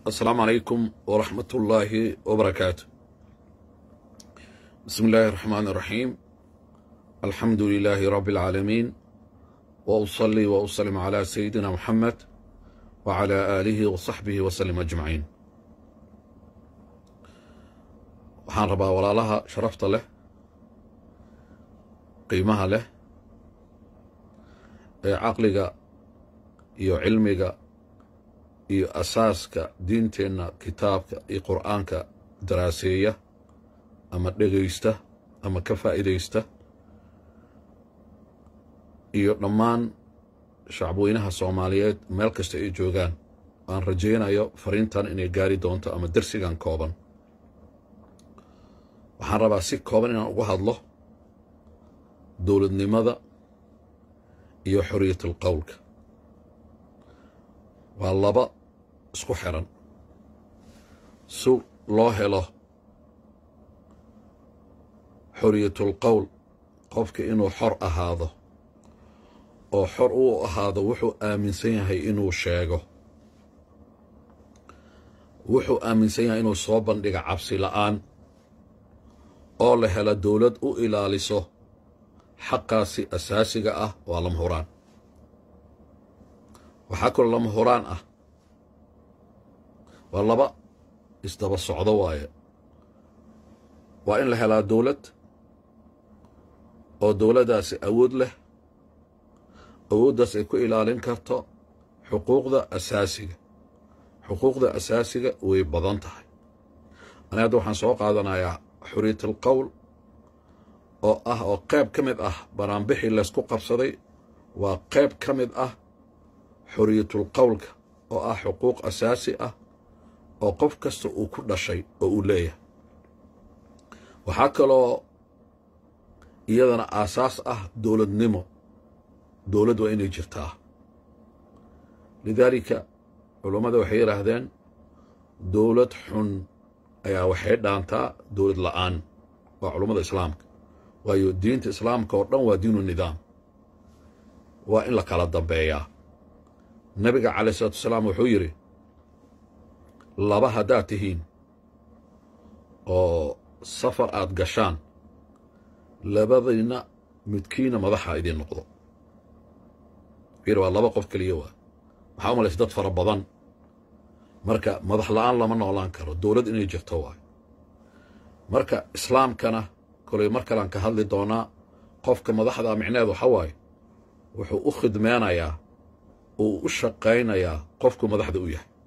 السلام عليكم ورحمة الله وبركاته بسم الله الرحمن الرحيم الحمد لله رب العالمين وأصلي وأسلم على سيدنا محمد وعلى آله وصحبه وسلم أجمعين waxaan rabaa walaalaha sharafta leh qiimaha leh ee caqliga iyo cilmiga iyo asaaska diinteenna kitaabka iyo qur'aanka daraaseeya ama dhegaysta ama ka faa'iidaysta iyo dhammaan shacbweynaha soomaaliyeed meel kasta ay joogaan aan rajaynayo fariintan inay gaari doonto ama darsigan kooban waxaan rabaa si kooban inaan uga hadlo dowladnimada iyo xorriyatul qowlka waa laba isku xiran si loo helo xorriyatul qowl qofka inuu xor ahaado oo xor uu ahaado wuxuu aaminsan yahay inuu sheego wuxuu aaminsan yahay inuu soo bandhiga cabsi la'aan oo la hela dowlad u ilaaliso xaqaasi asaasiga ah waa lama huraan waxaa kaloo lama huraan ah waa laba isdaba socdo waaye waa in la helaa dowlad oo dowladdaasi awood leh awooddaas ay ku ilaalin karto xuquuqda asaasiga xuquuqda asaasiga way badan tahay ani hadda waxaan soo qaadanayaa xuriyatul qowl oo ah oo qayb ka mid ah banaanbixii laysku qabsaday waa qayb ka mid ah xoriyatul qowlka oo ah xuquuq asaasi ah oo qof kasta uu ku dhashay oo uu leeyahay waxaa kaloo iyadana aasaas ah dowladnimo dowladd waa inay jirtaa lidaalika culummada waxay yidhaahdeen dowlad xun ayaa waxay dhaantaa dowlad la'aan waa culummada islaamka waayo diinta islaamka oo dhan waa diinu nidaam waa in la kala dambeeyaa nebiga calayh isalaatu wasalaam wuxuu yidhi laba haddaad tihiin oo safar aad gashaan labadiinna midkiina madaxa idiin noqdo fiir waa laba qof keliya waa maxaa u malaysa dad fara badan marka madax la'aan lama noolaan karo dowlad inay jirto waayo marka islaamkana kolay mar kalean ka hadli doonaa qofka madaxdaa micneheed waxa waaye wuxuu u khidmeynayaa uu u shaqaynayaa qofku madaxda u yahay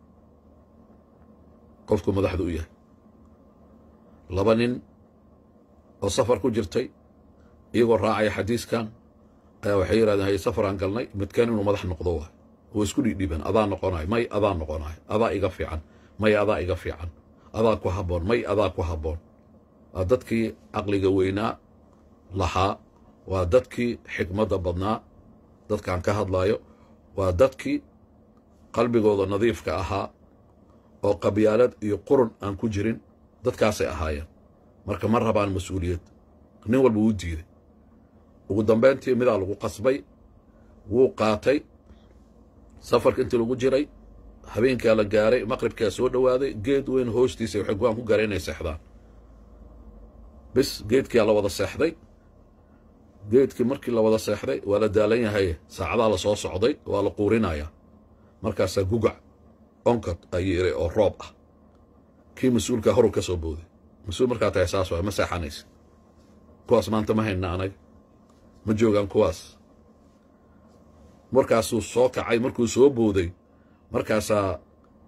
qofku madaxda u yahay laba nin oo safar ku jirtay iyagoo raacaya xadiiskan ayaa waxay yidhahdeen hay safaraan galnay midkeen inuu madax noqdo waay oo isku dhidhiban adaa noqonayo may adaa noqonayo adaa iga fiican may adaa iga fiican adaa ku habboon may adaa ku habboon waa dadkii caqliga weynaa lahaa waa dadkii xikmadda badnaa dadkaan ka hadlaayo waa dadkii qalbigooda nadiifka ahaa oo qabyaalad iyo qurun aan ku jirin dadkaasay ahaayeen marka ma rabaan mas-uuliyad nin walba wuu diiday ugu dambayntii midaa lagu qasbay wuu qaatay safarka intii lagu jiray habeenkaa la gaaray maqribkaa soo dhowaaday geed weyn hoostiisa waxay go-aan ku gaareen inay seexdaan bis geedkiyaa la wada seexday geedkii markii la wada seexday waa la daalan yahay saacadaa la soo socday waa la quurinayaa markaasaa gugac onkod ayuu iray oo roob ah kii mas-uulkaa horu ka soo booday mas-uul markaa tahay saas waay ma seexanaysa kuwaas maanta ma hayna anaga ma joogaan kuwaas markaasuu soo kacay markuu soo booday markaasaa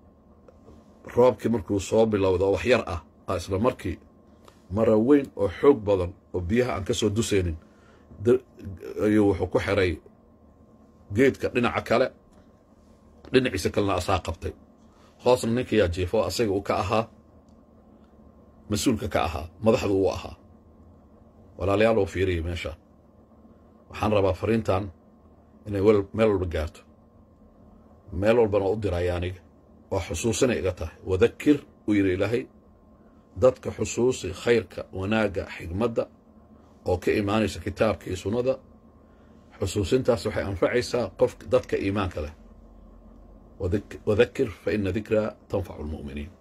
roobkii markuu soo bilowda oo wax yar ah a isla markii mara weyn oo xoog badan oo biyaha aan ka soo dusaynin ayuu wuxuu ku xiray geedka dhinaca kale dhinaciisa kalena asaa qabtay hoosna ninkayaa jiifo asaga uu ka ahaa mas-uulka ka ahaa madaxdu uu ahaa walaalayaal oo fiiriyay meeshaan waxaan rabaa fariintan inay meel walba gaarto meel walbana u diraya aniga oo xusuusinay iga tahay wadakir uu yidhi ilaahay dadka xusuusi khayrka wanaagga xigmadda oo ka imaanaysa kitaabka iyo sunnada xusuusintaas waxay anfacaysaa qof dadka iimaanka leh wadakir faina dikraa tanfacu lmu'miniin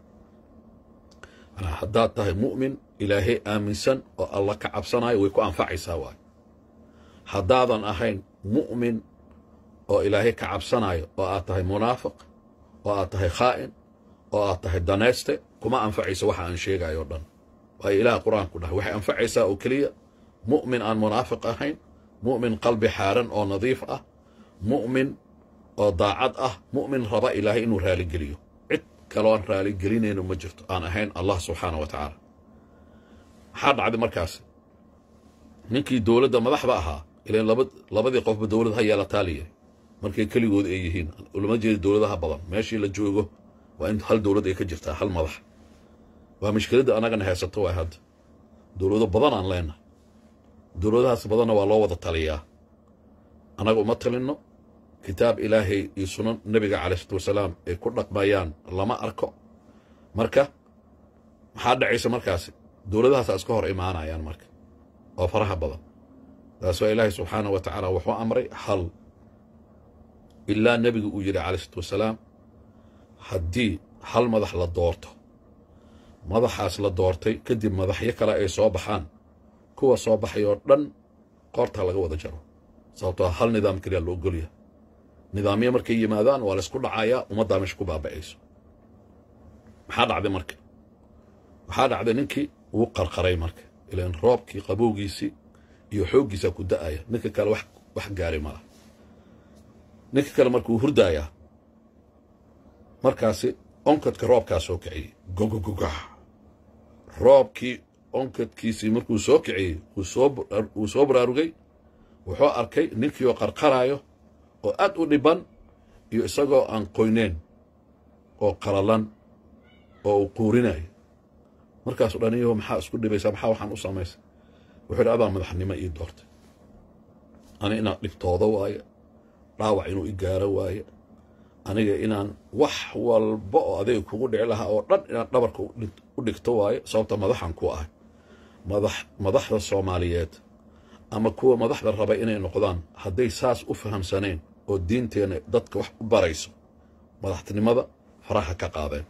manaa haddaad tahay mu'min ilaahay aaminsan oo alla ka cabsanayo way ku anfacaysaa waay haddaadan ahayn mu'min oo ilaahay ka cabsanayo oo aad tahay munaafiq oo aad tahay khaa'in oo aad tahay danayste kuma anfacayso waxa aan sheegayo o dhan waayo ilaah qur-aanku dhahay waxay anfacaysaa oo keliya mu'min aan munaafiq ahayn mu'min qalbi xaaran oo nadiif ah mu'min oo daacad ah mu'min raba ilaahay inuu raaligeliyo cid kaloon raaligelinayno ma jirto aan ahayn allah subxaana wa tacaala maxaa dhacday markaas ninkii dowladda madaxda ahaa ilan labadii qofba dowlad ha yeelataa la yiri markay keligood ay yihiin ulama jeeda dowladaha badan meeshii la joogo waa in hal dowlad ay ka jirtaa hal madax waa mushkiladda annagana haysato waay hadda dowlado badan aan leenahay dowladahaas badanna waa loo wada taliyaa annaga uma talinno kitaab ilaahay iyo sunan nebiga calai isalaatu wasalaam ay ku dhaqmayaan lama arko marka maxaa dhacaysa markaasi dowladahaasa iska hor imaanayaan marka oo faraha badan taas waa ilaahay subxaanah wa tacaala wuxuu amray hal ilaa nebigu uu yidhi calai isalaatu wasalaam haddii hal madax la doorto madaxaas la doortay kadib madaxyo kale ay soo baxaan kuwa soo baxay oo dhan qoortaa laga wada jaro sababtoo hal nidaam keliya la ogolyahay nidaamyo markay yimaadaan waa laysku dhacayaa ummaddaa meesha ku baaba'ayso maxaa dhacday marka waxaa dhacday ninkii wuu qarqaray marka ilan roobkii qabowgiisii iyo xooggiisaa ku da'aya ninka kale wax gaari malaha ninka kale marka wuu hurdaayaa markaasi onkadka roobkaa soo kiciyey gogogoga roobkii onkadkiisii markuu soo kiciyey wuu soo baraarugay wuxuu arkay ninkii oo qarqaraayo oo aad u dhiban iyo isagoo aan qoyneyn oo qalalan oo uu quurinayo markaasuu dhaniyaho maxaa isku dhibaysaa maxaa waxaan u samaysay wuxuu yidhi adaa madaxnimo ii doortay ani inaan dhibtooda waaye dhaawac inuu i gaaro waaye aniga inaan wax walba oo adayga kugu dhici lahaa oo dhan inaan dhabarka u dhigto waaye sababta madaxan ku ahay madax madaxda soomaaliyeed ama kuwa madaxda raba inay noqdaan hadday saas u fahamsaneen oo diinteenna dadka wax u barayso madaxtinimada faraha ka qaadeen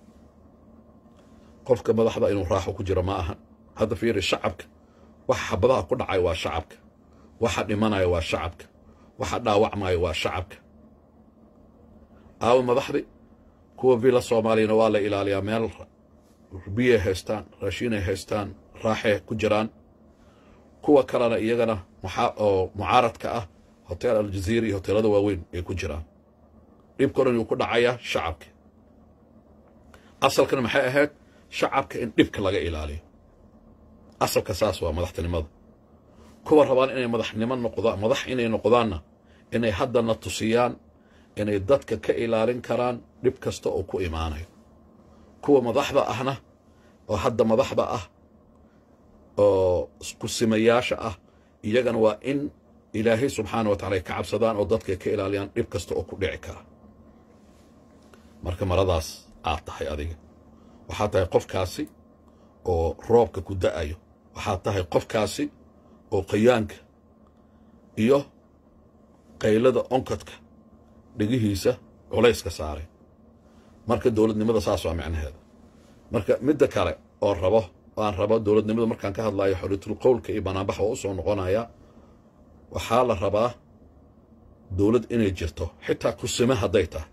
qofka madaxda inuu raaxo ku jiro ma ahan hadda fiiri shacabka waxa xabadaha ku dhacay waa shacabka waxa dhimanaya waa shacabka waxa dhaawacmaya waa shacabka aawo madaxdi kuwa villa soomaaliyana waa la ilaaliyaa meel biyay haystaan raashinay haystaan raaxay ku jiraan kuwa kalena iyagana oo mucaaradka ah hotel aljaziira iyo hoteelada waaweyn ay ku jiraan dhibka odhan yuu ku dhacayaa shacabka asalkana maxay ahayd shacabka in dhibka laga ilaaliyo asalka saas waa madaxtinimada kuwa rabaan inay madaxnimo noqdaan madax inay noqdaanna inay haddana tusiyaan inay dadka ka ilaalin karaan dhib kasta oo ku imaanayo kuwa madaxda ahna oo hadda madaxda ah oo kusimayaasha ah iyagana waa in ilaahay subxaana wa tacala ay ka cabsadaan oo dadka ay ka ilaaliyaan dhib kasta oo ku dhici kara marka maradaas aad tahay adiga waxaad tahay qofkaasi oo roobka ku da'ayo waxaad tahay qofkaasi oo qayaanka iyo qaylada onkadka dhegihiisa culayska saaray marka dowladnimada saas waa micnaheeda marka midda kale oo rabo aan rabo dowladnimada markaan ka hadlayo xoriyatul qowlka iyo banaanbax waa u soo noqonaya waxaa la rabaa dowlad inay jirto xitaa kusime hadday tahay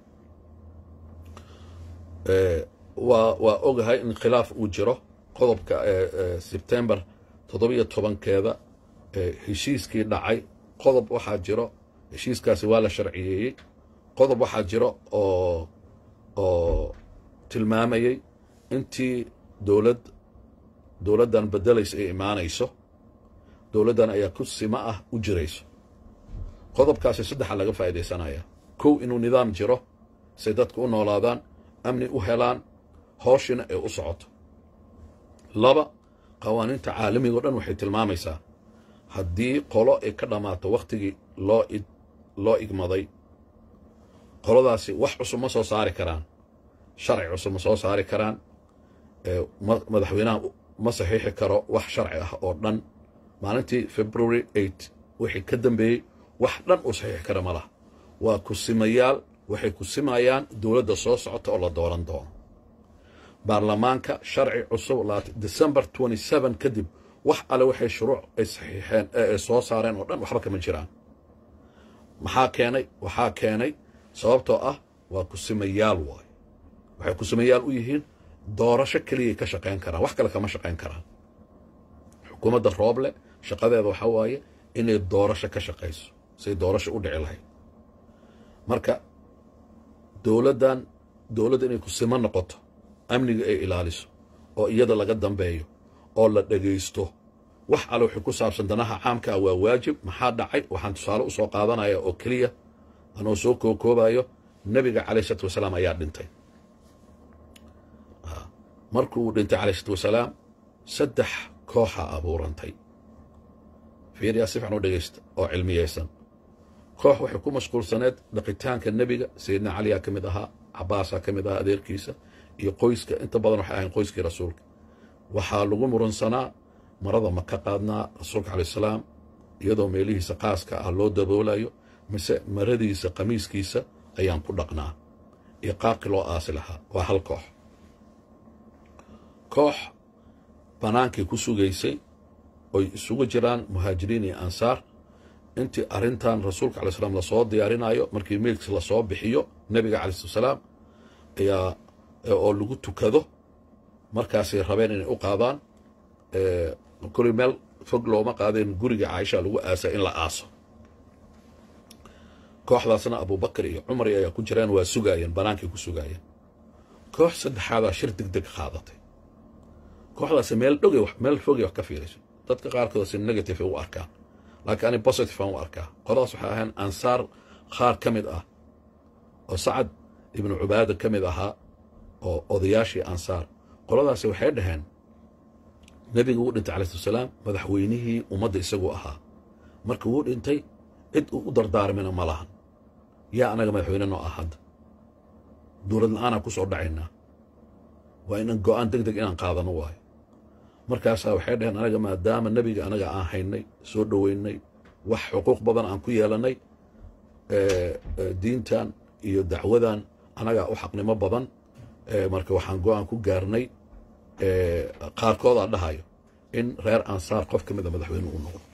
waa waa ogahay in khilaaf uu jiro qodobka sebtembar toddobiyo tobankeeda heshiiskii dhacay qodob waxaa jiro heshiiskaasi waa la sharciyeeyey qodob waxaa jiro oo oo tilmaamayey intii dowlad dowladdan beddelaysa ay imaanayso dowladdan ayaa ku simo ah u jirayso qodobkaasi saddexa laga faa'iidaysanaya kow inuu nidaam jiro say dadka u noolaadaan amni u helaan hooshina ay u socoto laba qawaaniinta caalamiga o dhan waxay tilmaamaysaa haddii qolo ay ka dhammaato wakhtigii loo id loo igmaday qoladaasi wax cusub ma soo saari karaan sharci cusub ma soo saari karaan madaxweynaha ma saxiixi karo wax sharci ah oo dhan maalintii february eight wixii ka dambeeyey wax dhan uu saxiixi kara ma laha waa kusimayaal waxay ku simayaan dowladda soo socota oo la dooran doono baarlamaanka sharci cusub december kadib wax alle waxay shuruuc ay saxiixeen ee ay soo saareen oo dhan waxba kama jiraan maxaa keenay waxaa keenay sababtoo ah waa kusimayaal waayo waxay kusimayaal u yihiin doorasho keliyay ka shaqayn karaan wax kale kama shaqayn karaan xukuumadda rooble shaqadeeda waxaa waaye inay doorasho ka shaqayso say doorasho u dhici lahayd marka dowladdan dowladda inay kusimo noqoto amniga ay ilaaliso oo iyada laga dambeeyo oo la dhegaysto wax alle wixii ku saabsan danaha caamka ah waa waajib maxaa dhacay waxaan tusaale u soo qaadanaya oo keliya anoo soo kookoobayo nebiga calayh isalaatu wasalaam ayaa dhintay markuu dhintay calayh isalaatu wasalaam saddex kooxa abuurantay fiiriyaa si fiican u dhegaysta oo cilmiyaysan koox waxay ku mashquulsaneed dhaqitaanka nebiga sayidna caliyaa ka mid ahaa cabaasaa ka mid ahaa adeerkiisa iyo qoyska inta badan waxay ahayn qoyskii rasuulka waxaa lagu murunsanaa marada ma ka qaadnaa rasuulka calay salaam iyadoo meelihiisa qaaska ah loo daboolayo mise maradiisa qamiiskiisa ayaan ku dhaqnaa iyo qaabkii loo aasi lahaa waa hal koox koox bannaankay ku sugaysay oy isugu jiraan muhaajiriin iyo ansaar intii arrintan rasuulka calay slam lasoo diyaarinayo markii meydkiis lasoo bixiyo nebiga calay salaam ayaa oo lagu tukado markaasay rabeen inay u qaadaan kuli meel fog looma qaadeen guriga caaisha lagu aasa in la aaso kooxdaasna abubakar iyo cumar ayaa ku jiraan waa sugaayeen bannaankay ku sugaayeen koox saddexaadaa shir deg deg qaadatay kooxdaasi meel dhogay meel fogay wax ka fiirayso dadka qaarkood si negative ay u arkaan laakiin ani positive aan u arkaa qoladaas waxay ahayn ansaar qaar ka mid ah oo sacad ibnu cubaada ka mid ahaa oo odayaashii ansaar qoladaasi waxay dhaheen nebiga wuu dhintay calai salaam madaxweynihii ummadda isagu ahaa marka wuu dhintay cid uu u dardaarmina ma lahan yaa anaga madaxweyne noo ah hadda dowlad la-aanaa ku soo dhacaynaa waa inaan go'aan deg deg inaan qaadano waayo markaasaa waxay dhaheen anaga maadaama nebiga anaga aan haynay soo dhoweynay wax xuquuq badan aan ku yeelannay diintan iyo dacwadan anagaa u xaqnimo badan marka waxaan go'aan ku gaarnay qaarkoodaa dhahayo in reer ansaar qof ka mida madaxweyne uu noqdo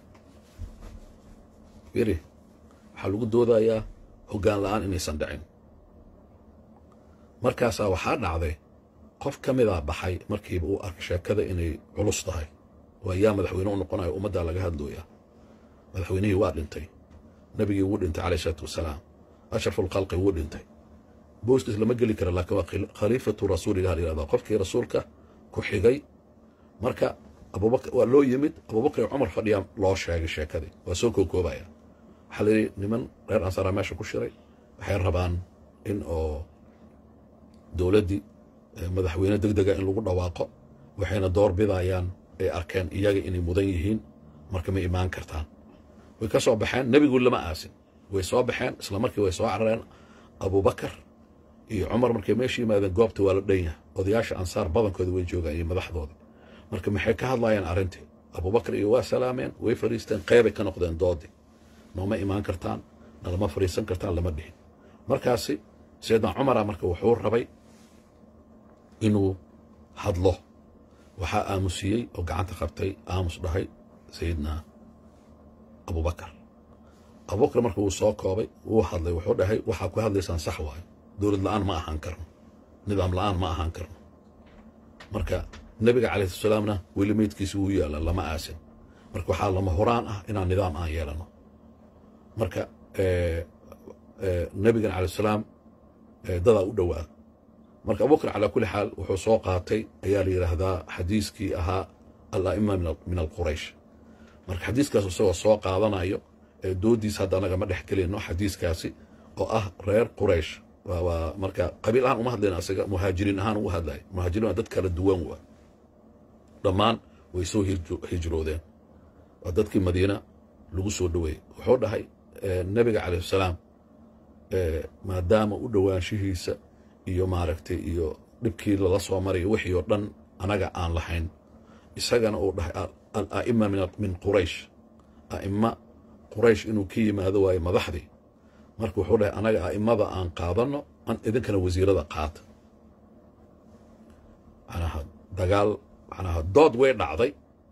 firi waxaa lagu doodayaa hoggaan la'aan inaysan dhicin markaasaa waxaa dhacday qof ka midaa baxay markiiba uu arkay sheekada inay culus tahay waa yaa madaxweyne u noqonayo ummaddaa laga hadlooyaa madaxweynihii waa dhintay nebigii wuu dhintay calayh isalaatu wasalaam ashrafulkhalqi wuu dhintay booskiis lama geli kara laakiin waa khaliifatu rasuulilah la yihahdaa qofkii rasuulka ku xigay marka abubakar waa loo yimid abubakar iyo cumar fadhiyaa loo sheegay sheekadii waa soo kookoobaya waxaa la yidhi niman reer ansaaraa meesha ku shiray waxay rabaan in oo dowladdii madaxweyne deg dega in lagu dhawaaqo waxayna door bidayaan ay arkeen iyaga inay mudan yihiin marka ma imaan kartaan way ka soo baxeen nebigu lama aasin way soo baxeen isla markii way soo carareen abubakar iyo cumar markay meesha yimaadeen goobta waa la dhan yahay odayaasha ansaar badankooda way joogaan iyo madaxdooda marka maxay ka hadlayaan arrintii abubakar iyo waa salaameen way fadhiisteen qeybay ka noqdeen doodii nooma imaan kartaan nalama fadhiisan kartaan lama dhihin markaasi sayidna cumara marka wuxuu rabay inuu hadlo waxaa aamusiyey oo gacanta qabtay aamus dhahay sayidna abubakar abubakar marka wuu soo koobay wuu hadlay wuxuu dhahay waxaa ku hadlaysaan sax waayo dowlad la'aan ma ahaan karno nidaam la'aan ma ahaan karno marka nebiga calayh salaamna weli meydkiisi wuu yaalla lama aasin marka waxaa lama horaan ah inaan nidaam aan yeelano marka nebigan calayh salaam dadaa u dhowaa marka abubakar calaa kulli xaal wuxuu soo qaatay ayaa la yidhaahdaa xadiiskii ahaa ala'ima min alquraysh marka xadiiskaas isagoo soo qaadanayo doodiis hadda anaga ma dhex gelino xadiiskaasi oo ah reer quraysh waa marka qabiil ahaan uma hadlayna asaga muhaajiriin ahaan ugu hadlaya muhaajiriin waa dad kala duwan waa dhammaan way soo hijroodeen waa dadkii madiina lagu soo dhoweeyey wuxuu dhahay nebiga calayh salaam maadaama u dhowaanshihiisa iyo maaragtay iyo dhibkii lala soo marayo wixii oo dhan anaga aan lahayn isagana uu dhahay ala'ima min quraysh a'ima quraysh inuu ka yimaado waayo madaxdii marka wuxuu dhahay anaga a'immada aan qaadanno an idinkana wasiirada qaata macnaha dagaal macnaha dood way dhacday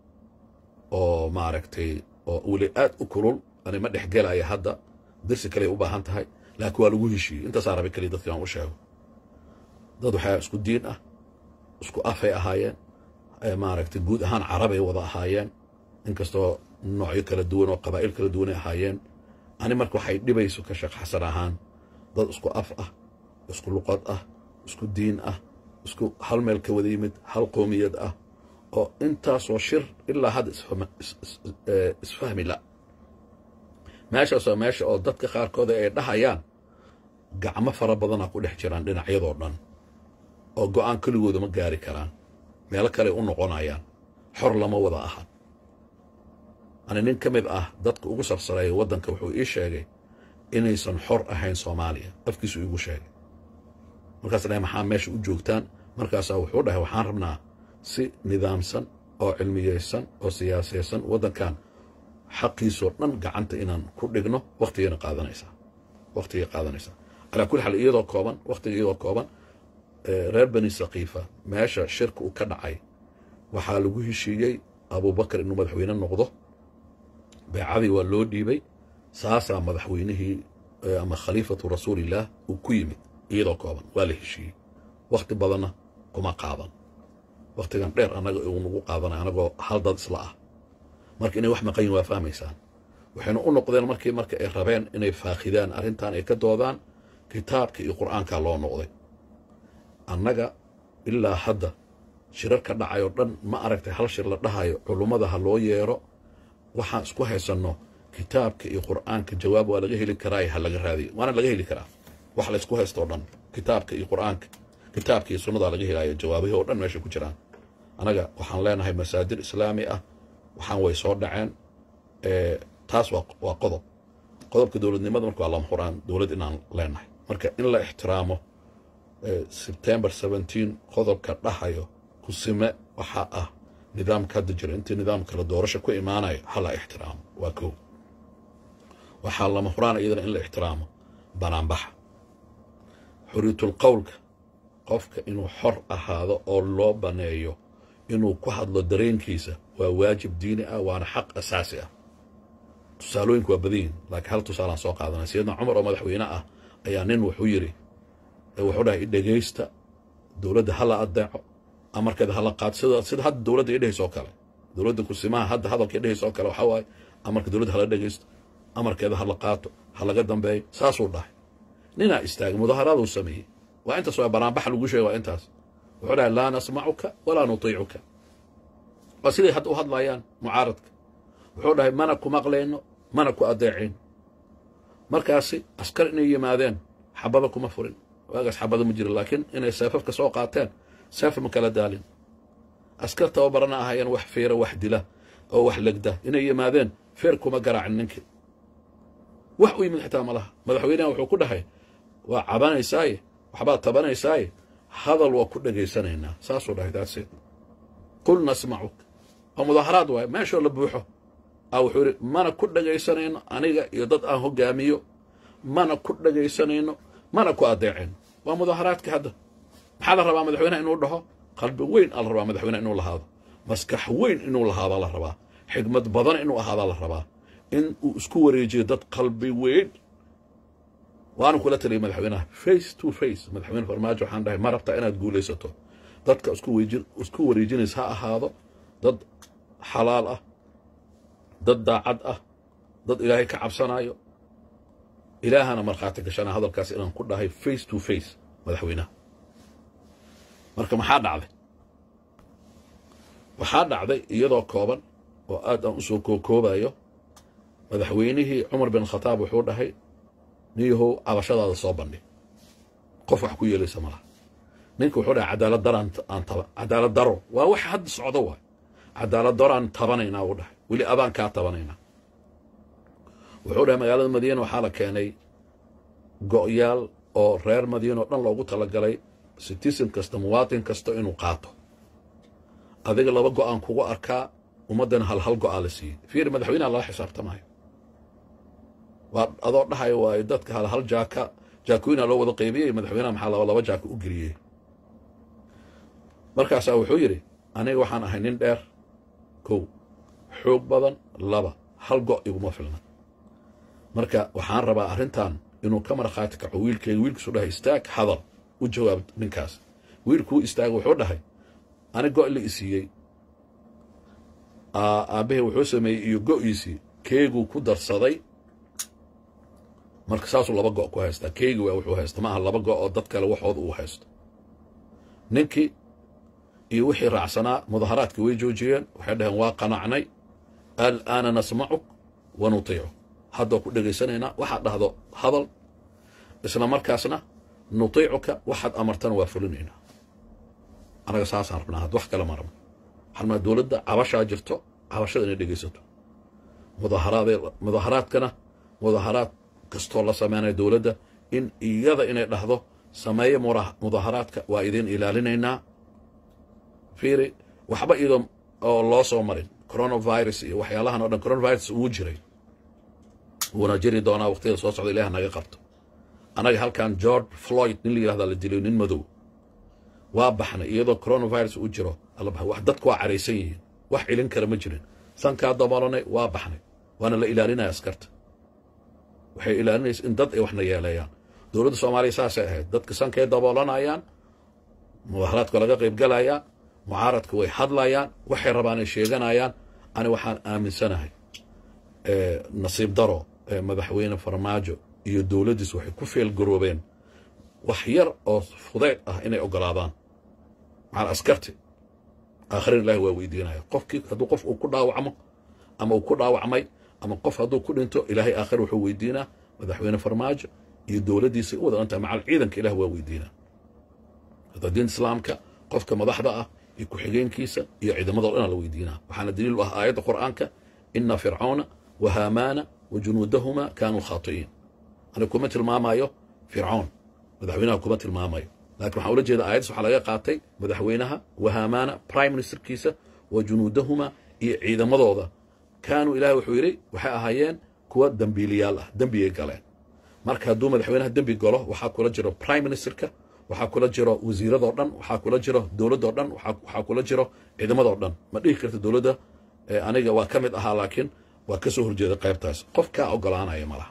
oo maaragtay oo weli aad u kulul ani ma dhex gelaya hadda dirsi kaley u baahan tahay laakiin waa lagu heshiiyey intaasaa rabay keliya dadki aan u sheego dad waxaa isku diin ah isku afay ahaayeen maaragtay guud ahaan carabay wada ahaayeen inkastoo noocyo kala duwan oo qabaa'il kala duwanay ahaayeen ani marka waxay dhibayso ka sheekh xasan ahaan dad isku af ah isku luqad ah isku diin ah isku hal meel ka wada yimid hal qoomiyad ah oo intaasoo shir ilaa hadda isfahmi la meeshaasoo meesha oo dadka qaarkooda ay dhahayaan gacmo fara badana ku dhex jiraan dhinacyadoo dhan oo go'aan keligooda ma gaari karaan meelo kale u noqonayaan xor lama wada ahan ani nin ka mid ah dadka ugu sarsareeya waddanka wuxuu ii sheegay inaysan xor ahayn soomaaliya afkiisu iigu sheegay markaas dhahay maxaa meesha u joogtaan markaasaa wuxuu dhahay waxaan rabnaa si nidaamsan oo cilmiyeysan oo siyaasaysan waddankan xaqiisoo dhan gacanta inaan ku dhigno waktigayna qaadanaysaa waktigay qaadanaysaa calaa kulli xaal iyadoo kooban waktiga iyadoo kooban reer bani sakiifa meesha shirka uu ka dhacay waxaa lagu heshiiyey abubakar inuu madaxweyne noqdo beecadii waa loo dhiibay saasaa madaxweynihii ama khaliifatu rasuulillaah uu ku yimid iyadoo kooban waa la heshiiyey wakhti badanna kuma qaadan wakhtigan dheer annaga uu nagu qaadanay anagoo hal dad isla ah marka inay wax maqan yihin waa fahmaysaan waxayna u noqdeen markii marka ay rabeen inay faakhidaan arrintan ay ka doodaan kitaabka iyo qur'aankaa loo noqday annaga ilaa hadda shirar ka dhacayoo dhan ma aragtay hal shir la dhahayo culummada ha loo yeero waxaan isku haysanno kitaabka iyo qur'aanka jawaab waa laga heli karaa ha laga raadiyo waana laga heli karaa wax la ysku haystoo dhan kitaabka iyo qur'aanka kitaabka iyo sunnadaa laga helaayo jawaabihii oo dhan meesha ku jiraan annaga waxaan leenahay masaadir islaami ah waxaan way soo dhaceen taas waa qodob qodobka dowladnimada marka waa lama huraan dowlad inaan leenahay marka in la ixtiraamo sebtembar seventeen qodobka dhahayo kusime waxaa ah nidaamka hadda jira intii nidaam kale doorasho ku imaanayo hala ixtiraamo waa kow waxaa lama huraan iyadana in la ixtiraamo banaanbaxa xuriyatul qowlka qofka inuu xor ahaado oo loo baneeyo inuu ku hadlo dareenkiisa waa waajib diini ah waana xaq asaasi ah tusaalooyinku waa badan yihin laakiin hal tusaalaan soo qaadanay sayidna cumar oo madaxweyne ah ayaa nin wuxuu yidhi wuxuu dhahay dhegaysta dowladda hala adeeco amarkeeda hala qaato sida sida hadda dowladda idhehaysoo kale dowladda kusimaha hadda hadalka idhehaysoo kale waxaa waaye amarka dowladda hala dhegaysto amarkeeda hala qaato ha laga dambeeyo saasuu dhahay ninaa istaagay mudaharaaduu sameeyey waa intaas waa banaanbaxa lagu sheegay waa intaas wuxuu dhahay laa nasmacuka walaa nutiicuka waa siday hadda u hadlayaan mucaaradka wuxuu dhahay mana ku maqlayno mana ku adeecayno markaasi askar inay yimaadeen xabada kuma furin waagaas xabada ma jirin laakiin inay seefafka soo qaateen seefa ma kala daalin askar tababarana ahayeen wax fiira wax dila oo wax legda inay yimaadeen feer kuma garaacin ninkii wax u yimid xitaa malaha madaxweyneha wuxuu ku dhahay waa cabanaysaaye waxbaad tabanaysaaye hadal waa ku dhegaysanaynaa saasuu dhahay daaseed qul nasmacuk waa mudaaharaad waaye meeshoo la buuxo a wuxuu yidhi mana ku dhegaysanayno aniga iyo dad aan hogaamiyo mana ku dhegaysanayno mana ku adeecayno waa mudaaharaadka hadda maxaa la rabaa madaxweyneha inuu dhaho qalbi weyn aa la rabaa madaxweyneha inuu lahaado maskax weyn inuu lahaado la rabaa xigmad badan inuu ahaadaa la rabaa in uu isku wareejiyo dad qalbi weyn waanu kula taliyay madaxweynaha face to face madaxweyne farmaajo waxaan dhahay ma rabtaa inaad guulaysato dadka isku wareejinays ha ahaado dad xalaal ah dad daacad ah dad ilaahay ka cabsanayo ilaahana markhaati gashana hadalkaas inaan ku dhahay face to face madaxweynaha marka maxaa dhacday waxaa dhacday iyadoo kooban oo aad aan u soo kookoobayo madaxweynihii cumar bin khataab wuxuu dhahay niyahow cabashadaada soo bandhig qof wax ku yeelaysa malaha ninka wuxuu dhahay cadaalad daraan aan taba cadaalad daro waa wax hadda socdo waay cadaalad daraan tabanaynaa uu dhahay weli abaan kaa tabanaynaa wuxuu dhahay magaalada madiina waxaa la keenay go'yaal oo reer madiina oo dhan loogu talagalay citizen kasta muwaatin kasta inuu qaato adiga laba go'aan kugu arkaa ummaddana hal hal go'aa la siiyey fiiri madaxweynaha lala xisaabtamayo waa adoo dhahayo waayo dadka hal hal jaaka jaakooyina loo wada qaybiyey madaxweynaha maxaa laba laba jaaka u geliyey markaasaa wuxuu yidhi aniga waxaan ahay nin dheer kow xoog badan laba hal go' iguma filna marka waxaan rabaa arrintan inuu ka markhaati kaco wiilkeeda wiilkiisu dhahay istaag hadal u jawaab ninkaas wiilkuu istaaga wuxuu dhahay ani go' la isiiyey aabbahay wuxuu sameeyey iyo go'iisii keeguu ku darsaday marka saasuu laba go' ku haystaa keegi waa wuxuu haysta ma aha laba go' oo dad kale waxooda uu haysto ninkii iyo wixii raacsanaa mudaharaadkii way joojiyeen waxay dhaheen waa qanacnay al'aana nasmacuk wa nutiicu haddoo ku dhegaysanaynaa waxaad dhahdo hadal isla markaasna nutiicuka waxaad amartana waa fulinaynaa anaga saasaan rabnaa had wax kale ma rabno waxaan rabnaa dowladda cabashaa jirto cabashada inay dhegaysato mudaharaadee mudaharaadkana mudaharaad kastoo la sameynaya dowladda in iyada inay dhahdo sameeye mudaharaadka waa idiin ilaalinaynaa fiiri waxba iyadoo oo loo soo marin coronavirus iyo waxyaalahan o dhan coronavirus uu jiray wuuna jiri doonaa waqtiyada soo socda ilaah naga qabto annaga halkan george floyd nin la yihahdaa la dilay nin madow waa baxnay iyadoo coronavirus uu jiro wax dadku waa caraysan yihiin wax celin kara ma jirin sankaa daboolanay waa baxnay waana la ilaalinaya askarta waxay ilaalinaysa in dad ay waxna yeeleeyaan dowladda soomaaliya saasay ahayd dadka sankay daboolanayaan mudaharaadka laga qaybgalayaa mucaaradka way hadlayaan waxay rabaan ay sheeganayaan ani waxaan aaminsanahay nasiib daro madaxweyne farmaajo iyo dowladdiis waxay ku feelgaroobeen wax yar oo fudayd ah inay ogolaadaan macal askarti aakhirin ilahi waa weydiinaya qofkii hadduu qof uu ku dhaawacmo ama uu ku dhaawacmay ama qof hadduu ku dhinto ilaahay aakhir wuxuu weydiinaa madaxweyne farmaajo iyo dowladdiisa u wada dhantahay macal ciidanka ilah waa weydiinaa hadda diinta islaamka qofka madaxda ah iyo ku-xigeenkiisa iyo ciidamadoo dhanaa la weydiinaa waxaana daliil u ah aayadda qur'aanka ina fircauna wa haamaana wa junuudahuma kaanuu khaati'iin ani kuma tilmaamayo fircoon madaxweynaha kuma tilmaamayo laakiin waxaan ula jeeda aayaddas waxaa laga qaatay madaxweynaha wa haamaana prime ministerkiisa wa junuudahuma iyo ciidamadooda kaanuu ilahay wuxuu yidhi waxay ahaayeen kuwa dembiiliyaal ah dembigay galeen marka hadduu madaxweynaha dembi galo waxaa kula jiro prime ministerka waxaa kula jiro wasiiradoo dhan waxaa kula jiro dowladdoo dhan waxaa kula jiro ciidamadoo dhan ma dhihi karta dowladda aniga waa ka mid ahaa laakiin waa ka soo horjeeda qaybtaas qof kaa ogolaanaya ma laha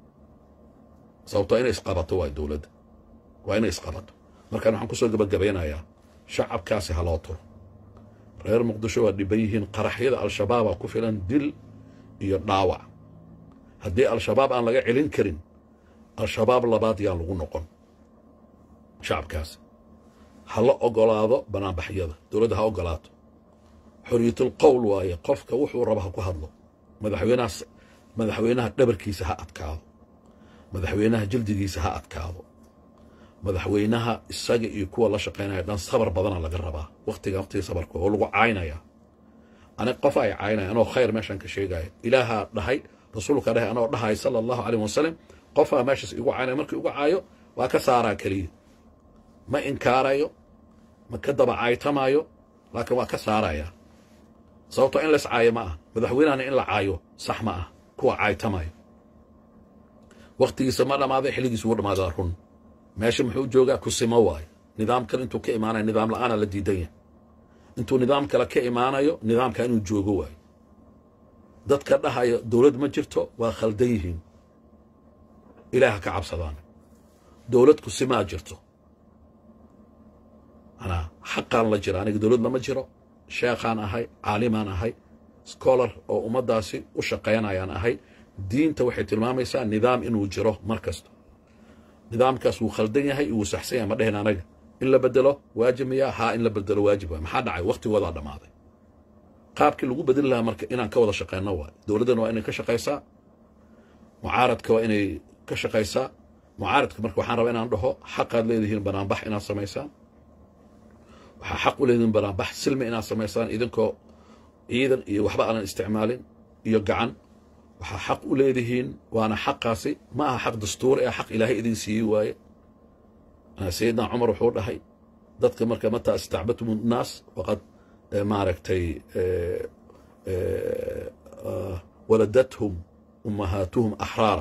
sababtoo inay isqabato waa dowladda waa inay isqabato markaan waxaan kusoo gabagabaynayaa shacabkaasi ha loo turo reer muqdisho waa dhiban yihiin qaraxyada al-shabaabaa ku filan dil iyo dhaawac haddii al-shabaab aan laga celin karin al-shabaab labaad yaan lagu noqon shacabkaasi ha la ogolaado banaanbaxyada dowladda ha ogolaato xorriyatul qowl waaye qofka wuxuu raba ha ku hadlo madaxweynaha madaxweynaha dhabarkiisa ha adkaado madaxweynaha jildigiisa ha adkaado madaxweynaha isaga iyo kuwa la shaqaynaya dhan sabar badana laga rabaa waqtiga waqtiga sabarka oo lagu caynaya ani qof ay caynaya anoo khayr meeshan ka sheegaya ilaahaa dhahay rasuulka dhahay anoo dhahay sala allahu calayh wasalam qofaa meeshaas igu caynaya markii igu caayo waa ka saaraa keliya ma inkaarayo ma ka daba caytamaayo laakiin waa ka saaraya sababtoo in lays caayo ma ah madaxweynahana in la caayo sax ma ah kuwa caytamayo wakhtigiisa ma dhammaaday xilligiisa wuu dhammaadaa run meesha muxuu joogaa kusimo waayo nidaamkan intuu ka imaanayo nidaam la'aana la diidan yahay intuu nidaam kale ka imaanayo nidaamka inuu joogo waayo dadka dhahayo dowlad ma jirto waa khaldan yihiin ilaah ka cabsadaan dowlad kusimaa jirto anaa xaqaan la jira aniga dowlad lama jiro sheekhaan ahay caalimaan ahay scholar oo ummaddaasi u shaqaynayaan ahay diinta waxay tilmaamaysaa nidaam inuu jiro mar kasta nidaamkaas wuu khaldan yahay wuu saxsan yahay ma dhehen anaga in la bedelo waajib miyaa haa in la bedelo waajib waay maxaa dhacay waktigoodaa dhammaaday qaabkii lagu bedeli lahaa marka inaan ka wada shaqayno waay dowladdana waa inay ka shaqaysaa mucaaradka waa inay ka shaqaysaa mucaaradka marka waxaan rabaa inaan dhaho xaqaad leedihiin banaanbax inaad samaysaan waxaa xaq u leedihiin banaanbax silmi inaad samaysaan idinkoo ciidan iyo waxba aanan isticmaalin iyo gacan waxaa xaq u leedihiin waana xaqaasi ma aha xaq dastuuri ah xaq ilaahay idin siiyey waaye sayidna cumar wuxuu dhahay dadka marka mataa istacbatum nnaas waqad maaragtay waladathum ummahaatuhum axraara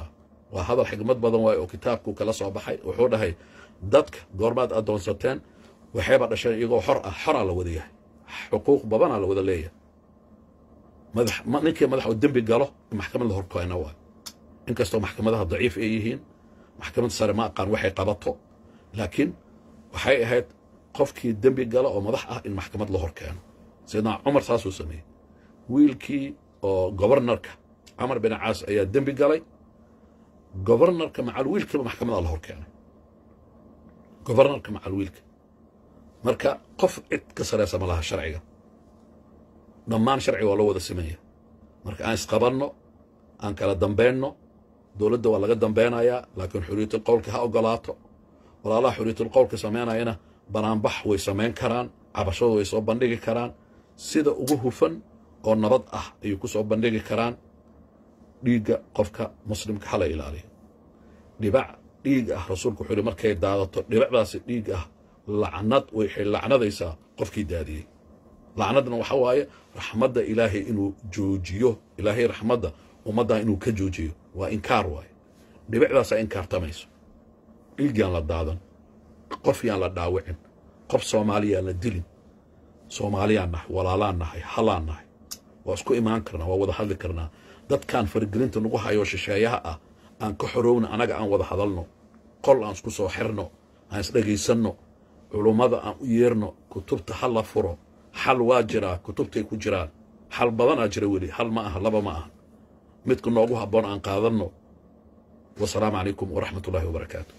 waa hadal xigmad badan waaye oo kitaabku kala soo baxay wuxuu dhahay dadka goormaad addoonsateen waxayba dhasheen iyagoo xor ah xoraa la wada yahay xuquuq badanaa la wada leeyahay madax ninkii madax oo dembi galo in maxkamad la horkeena waay inkastoo maxkamadaha daciif ay yihiin maxkamad sare ma aqaan waxay qabato laakiin waxay ahayd qofkii dembi gala oo madax ah in maxkamad la hor keeno sayidna cumar saasuu sameeyey wiilkii oo gobarnarka camar bin caas ayaa dembi galay gobarnarka macal wiilkiiba maxkamada la hor keenay gobarnarka macal wiilka marka qof cid ka sareysa ma laha sharciga dhammaan sharciga waa loo wada sameeya marka aan isqabanno aan kala dambeynno dowladda waa laga dambeynayaa laakiin xuriyatul qowlka ha ogolaato walaalaha xuriyatul qowlka samaynayana banaanbax way samayn karaan cabashadu way soo bandhigi karaan sida ugu hufan oo nabad ah ayay ku soo bandhigi karaan dhiigga qofka muslimka hala ilaaliyo dhibac dhiig ah rasuulku wuxuu yihi markay daadato dhibacdaasi dhiig ah lacnad waxay lacnadaysaa qofkii daadiyey lacnadna waxa waaye raxmadda ilaahay inuu joojiyo ilaahay raxmadda ummaddan inuu ka joojiyo waa inkaar waaye dhibicdaasaa inkaartamayso dhiigyaan la daadan qof yaan la dhaawicin qof soomaaliyaan la dilin soomaaliyaan nahay walaalaan nahay halaan nahay waa isku imaan karnaa waa wada hadli karnaa dadkaan faragelinta nagu hayo shisheeyaha ah aan ka xorowna anaga aan wada hadalno qol aan isku soo xirno aan isdhegaysanno culummada aan u yeerno kutubta ha la furo xal waa jiraa kutubtay ku jiraan xal badanaa jira weli hal ma aha laba ma aha midka noogu habboon aan qaadanno wasalaamu calaykum waraxmat ullahi wabarakaatu